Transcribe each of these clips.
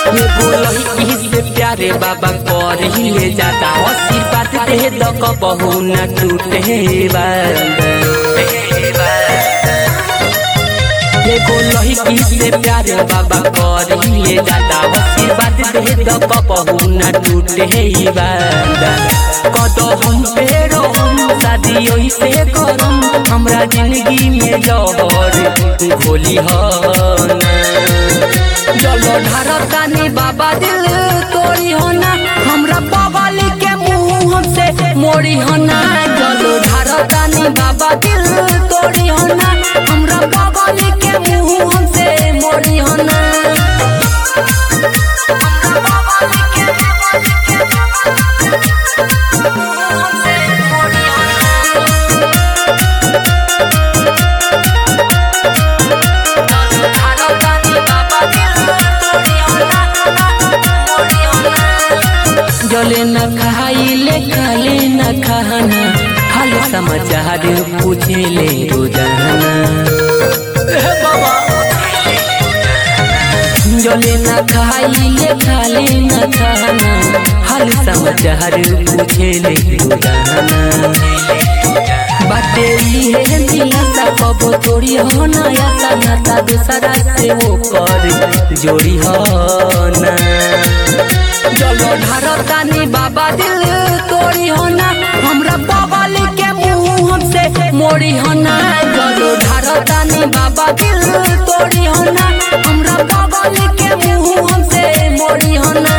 ये बोलही से प्यारे बाबा कर ही ले जाता आशीर्वाद दे द कबहू न टूटे ये बोलही से प्यारे बाबा कर ही ले जाता आशीर्वाद दे द कबहू न टूटे कद हम पेरो हम शादी से करम हमरा जिंदगी में जहर घोली हो चलो ढारतानी बाबा दिल तोड़ी हो ना हमरा बगल के मुंह हमसे मोड़ी हो ना चलो ढारतानी बाबा दिल तोड़ी हो ना हमरा बगल के मुंह हमसे मोड़ी हो ना जले न खाइले खाले न खाना हाल समाचार पूछे ले रोजाना जले न खाइले खाले न खाना हाल समाचार पूछे ले रोजाना बाटे इहे दिलासा कबो तोड़ी हो ना यासा नाता दूसरा से वो कर जोड़ी हो ना चलो ढारतानी बाबा दिल तोड़ी हो ना हमरा बगल के मुंह हमसे मोड़ी हो ना चलो ढारतानी बाबा दिल तोड़ी हो ना हमरा बगल के मुंह हमसे मोड़ी हो ना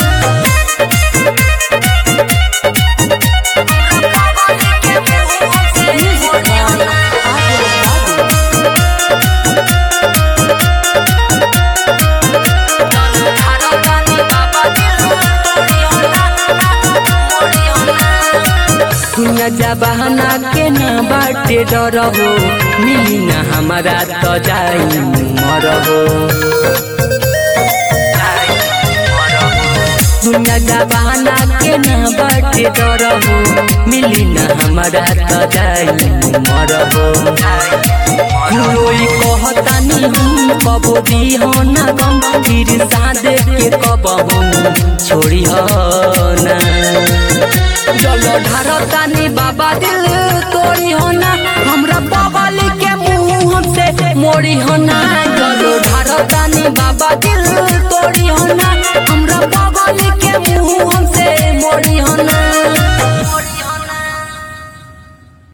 दुनिया जबाना के ना बाटे डर हो मिली ना हमारा तो जाई मर हो दुनिया जबाना के ना बाटे डर हो मिली ना हमारा तो जाई मर हो रोई कहतानी हम कबो दी हो ना गम फिर सादे के कब हम छोड़ी हो ना चलो ढारतानी बाबा दिल तोड़ी हो ना हमरा बगल के मुंह हमसे मोड़ी हो ना चलो ढारतानी बाबा दिल तोड़ी हो ना हमरा